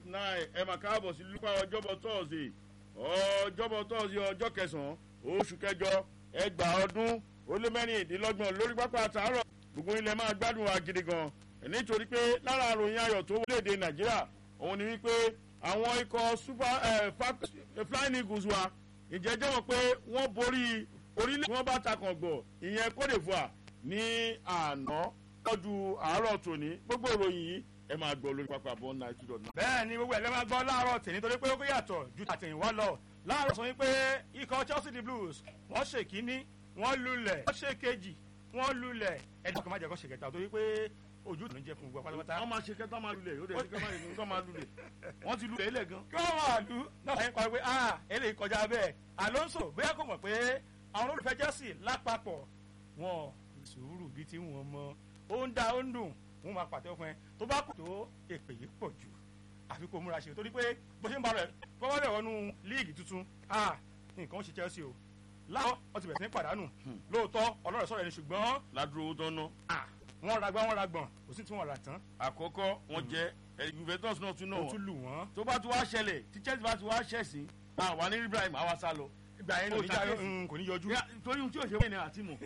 nine ẹ mà káàbọ̀ sí lúpà ọjọ́bọ̀ tọ́ọ̀sì ọjọ́bọ̀ tọ́ọ̀sì ọjọ́ kẹsàn-án oṣù kẹjọ ẹgbàá ọdún ó lé mẹ́rìndínlọ́gbọ̀n lórí pápá àtàárọ̀ gbogbo ilẹ̀ máa gbádùn wa gidi gan nítorí pé lára àròyìn ayọ̀ tó wọlé èdè nàìjíríà òun ni wípé àwọn ikọ̀ super flying eagles wa ìjẹ́jẹ́ wọn pé wọ́n borí orílẹ̀ tí wọ́n bá takàn gbọ̀ ìyẹn cote divoire ní àná lọ́dún àárọ̀ tòní gbogbo ìròyìn yìí ẹ máa gbọ́ lórí pápá bọ́ náà two dot nine. bẹ́ẹ̀ ni gbogbo ẹ̀ lẹ́ máa gbọ́ láàárọ̀ tì nítorí pé ó yàtọ̀ ju àtẹ̀yìnwá lọ láàárọ̀ sọ wípé ikọ̀ chelsea the blues wọ́n ṣe kínní wọ́n lulẹ̀ wọ́n ṣe kejì wọ́n lulẹ̀ ẹ̀dùn kan má jẹ́ kó ṣe kẹta torí pé ojú ló ń jẹ fún gbogbo pátápátá. wọ́n máa ṣe kẹ́tọ́ máa lulẹ̀ ó dẹ̀ ṣe kẹ́tọ́ máa lulẹ̀ wọ́n ti lulẹ̀ ilẹ̀ gan. kí wọ́n máa lù náà ṣe ń parí pé ah eléyìí kọjá bẹ́ẹ̀ alonso bóyá kò mọ̀ pé àwọn olùfẹ́ chelsea lápapọ̀ wọn sùúrù bíi tí wọ́n mọ ó ń da ó ń dùn wọn máa pàtẹ́ fún ẹ tó bá kù tó èpè yìí pọ̀ jù àfi kò múra ṣe torí pé bó ṣe ń bá rẹ̀ bọ́wọ́ rẹ̀ wọnú líìgì tuntun ah nǹkan ó ṣe chelsea o láwọn ọtí bẹ̀rẹ̀ sí ní pàdánù lóòótọ́ ọlọ́rọ̀ sọ̀rọ̀ ẹni ṣùgbọ́n ládùúgbò owó tó ń ná. wọ́n ra gbá wọ́n ra gbọ̀n kò sí tí wọ́n rà tán. àkọ́kọ́ wọ́n jẹ́ juventus náà tún náà ó tún lù wọ́n. tó bá ti wá ṣẹlẹ̀ tí chelsea bá ti wá ṣẹ̀sìn àwa ní ibrahim àwa sá lọ. ìgbà yẹn Ó ní ta oníjà kéèsì. kò ní yọjú. torí ohun tí yóò ṣe wọ́n ní àti mọ̀.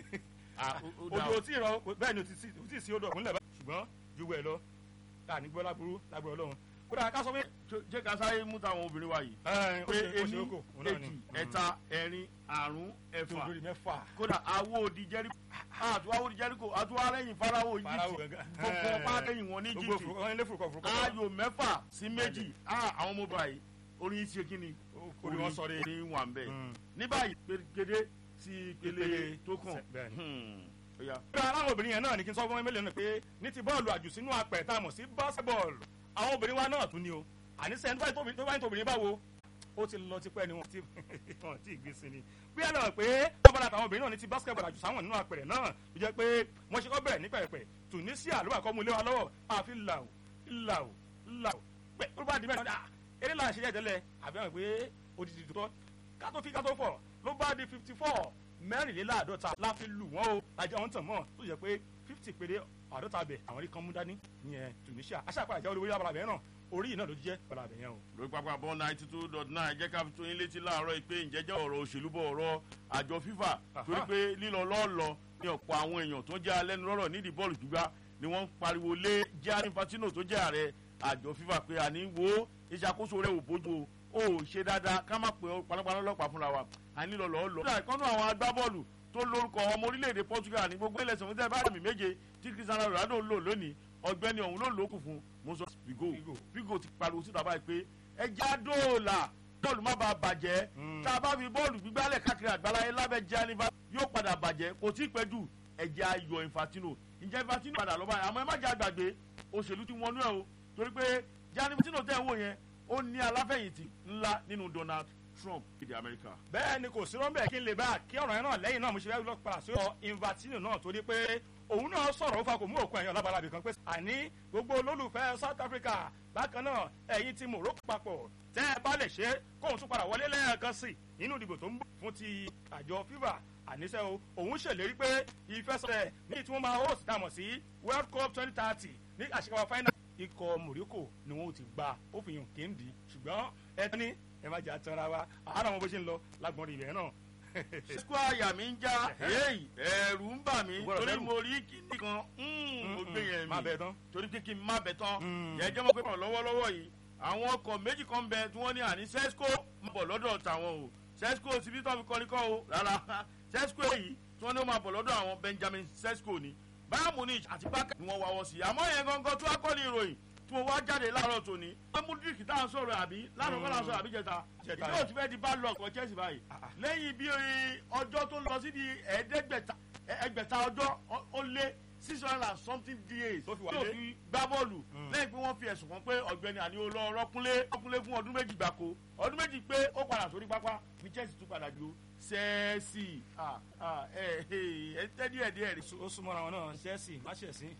ojú ò tí ì rọ bẹ́ẹ̀ ni o ti sí- sí odò ọ̀kúnlẹ̀ bá ṣùgbọ́n ju wẹ̀ lọ láà ní gbọ́ láburú láburú ọlọ́run kódà ká sọ pé jẹ́ ká sáré mú táwọn obìnrin wa yìí. ẹ ó pé ṣe ó ení ṣe ókò òun náà ni èjì ẹ̀ta ẹ̀rin àrún tó ẹ̀fà lórí mẹ́fà kódà awo odi jẹ́ríkò àtúwá odi jẹ́ríkò àtúwá rẹ́yìn farawo Fáráò egypt gangan. gbogbo ọpá rẹ́yìn wọn ní gbogbo egypt furukọ ilé furukọ furukọ ayò mẹ́fà sí méjì Ah, àwọn ọmọ báyìí orin yìí ṣe kí ni orí wọn sọ de orin wà ń bẹ̀ Mm. ní báyìí pérégedé sí ìpele Ìpele tó kàn bẹ́ẹ̀ ni. Hmm. Ó yá. pé aláwọ̀ obìnrin yẹn náà ní kí n sọ fún mélòó náà pé ní ti bọ́ọ̀lù àjù sínú apẹ̀ tá a mọ̀ sí basketball àwọn obìnrin wa náà tún ni o àníṣe ẹni tó bá ń tóbìnrin báwo ó ti lọ tipẹ́ ni wọ́n ti wọ́n ti gbé sí ni bí ẹ lọ pé bọ́ọ̀lù àtàwọn obìnrin náà ní ti basketball àjù sáwọn nínú apẹ̀rẹ̀ náà ló jẹ́ pé wọ́n ṣe kọ́ bẹ̀rẹ̀ ní pẹ̀rẹ̀pẹ̀ Tunisia ló bá kọ́ mu lé wa lọ́wọ́ àfi làwù làwù làwù pé ó bá di mẹ́rin ah eré là ń ṣe jẹ́ tẹ́lẹ̀ àbí wọn pé odidi tó kátó fi kátó fọ̀ ló bá di fifty four mẹ́rìnléláàádọ́ta la fi lù wọ́n o àjọ àwọn tàn mọ́ tó yẹ pé fifty péré àádọ́ta bẹ̀ àwọn rí kan mú dání ìyẹn Tunisia aṣáàpá àjọ olówó yàrá bẹ̀ náà orí yìí náà ló jẹ́ balabẹ̀ yẹn o. lórí pápá bọ́ ninety two dot nine jẹ́ ká fi tó yín létí láàárọ̀ yìí pé ǹjẹ́ jẹ́ ọ̀rọ̀ òṣèlú bọ̀ ọ̀rọ̀ àjọ FIFA torí pé lílọ lọ́ọ̀lọ́ ní ọ̀pọ̀ àwọn èèyàn tó jẹ́ alẹ́nu lọ́rọ̀ nídìí bọ́ọ̀lù gbígbá ni wọ́n ń pariwo lé Gianni Infantino tó jẹ́ ààrẹ àjọ FIFA pé àní wo ìṣàkóso rẹ̀ ò bójú o ò ṣe dáadáa ká má pè ọ́ panápaná ọlọ́pàá fúnra wa àní lọ lọ́ọ́ lọ. kódà ìkọ́nù àwọn agbábọ́ọ̀lù tó lórúkọ ọmọ orílẹ̀-èdè Portugal ní gbogbo ẹlẹ́sìn fún tẹ́lifíà mi méje tí Cristiano Ronaldo lò lónìí ọ̀gbẹ́ni ọ̀hún ló lókù fún musa Figo Figo. Figo ti pariwo síta báyìí pé ẹja dóòlà bọ́ọ̀lù má bàa bàjẹ́ Mm. tá a bá fi bọ́ọ̀lù gbígbálẹ̀ káàkiri àgbáláyé lábẹ́ Gianni Infantino yóò padà bàjẹ́ kò tí ì pẹ́ jù ẹja ayọ̀ Infantino ǹjẹ́ Infantino padà lọ́ba yẹn àmọ́ ẹ má jẹ́ àgbàgbé òṣèlú ti wọnú ẹ̀ o torí pé Gianni Infantino tẹ̀ ń wò yẹn ó ní aláfẹ̀yìntì ńlá nínú Donald Trump èdè Amẹ́ríkà. bẹ́ẹ̀ ni kò sí rọ́ńbẹ́ kí n lè bá kí ọ̀rọ̀ yẹn náà lẹ́yìn náà mo ṣe fẹ́ lọ padà sí ọ Infantino náà torí pé òun náà sọ̀rọ̀ ó fa kò mú òkun ẹ̀yàn lábalábì kan pé àní gbogbo olólùfẹ́ South Africa bákan náà ẹ̀yin ti Morocco papọ̀ tẹ́ ẹ bá lè ṣe kóun tún padà wọlé lẹ́ẹ̀kan sí nínú ìdìbò tó ń bọ̀ fún ti àjọ FIFA àníṣe o òun ṣèlérí pé ìfẹsọ̀rẹ̀ ní tí wọ́n máa host dàmọ̀ sí World Cup twenty thirty ní àṣekáwá final ikọ̀ Morocco ni wọ́n ti gba ó fi hàn kéńdì ṣùgbọ́n ẹ tán ní ẹ má jẹ́ àtàrà wa àárọ̀ wọn bó ṣe ń lọ lágbọ̀n ibẹ̀ náà. sukú àyà mi ń já èyí ẹ̀rù ń bà mí Gbọ́dọ̀ torí bẹ̀rù. mo rí kíní kan mm, mo gbé yẹn má mi bẹ̀ tán. torí pé kí n má bẹ̀ tán Mm. yẹn jẹ́ mọ́ pé pọ̀ lọ́wọ́lọ́wọ́ yìí àwọn ọkọ̀ méjì kan bẹ tí wọ́n ní àní sesco máa bọ̀ lọ́dọ̀ tàwọn o sesco ti bí tọ́ fi kọ́ni kọ́ o rárá sesco èyí tí wọ́n ní ó máa bọ̀ lọ́dọ̀ àwọn Benjamin sesco ni Bayern Munich àti Barca ni wọ́n wá wọ́ sí i àmọ́ yẹn gangan tó akọ́ni ìròyìn tí mo wá jáde láàárọ̀ tòní pé Mudrik tá à ń sọ̀rọ̀ àbí láàárọ̀ kọ́ là ń sọ̀rọ̀ àbí jẹta Jẹta. yóò ti fẹ́ di bad luck for Chelsea báyìí Ah, ah. lẹ́yìn bí ọjọ́ tó lọ sí di ẹ̀ẹ́dẹ́gbẹ̀ta ẹgbẹ̀ta ọjọ́ ó- ó lé six hundred and something days Tó fi wà tó lé. fi gbá bọ́ọ̀lù Mm. lẹ́yìn pé wọ́n fi ẹ̀sùn kan pé ọ̀gbẹ́ni àní ó lọ rọ́kúnlé rọ́kúnlé fún ọdún méjì gbáko ọdún méjì pé ó padà sórí pápá ní Chelsea tún padà ju Chelsea ah ah ẹ ẹ ẹ tẹ́ díẹ̀ díẹ̀ rí ó súnmọ́ra wọn náà Chelsea má ṣẹ̀ sí.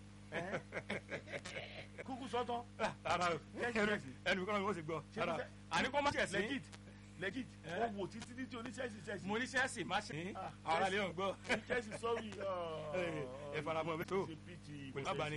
kúkú sọ́tọ̀ rárá o Chelsea, Chelsea. ẹnu kọ́nà mi ó sì gbọ́ Ṣé rárá Chelsea- àní kó má ṣẹ̀ sí. legit legit Eh? wọ́n wò títí títí oní Chelsea Chelsea mo ní Chelsea má ṣẹ̀ sí. Ah, ara lè hàn gbọ́. Chelsea sorry ẹ faramọ́ bẹ́ẹ̀ tó. ṣe pt Pẹ̀lú àbáni.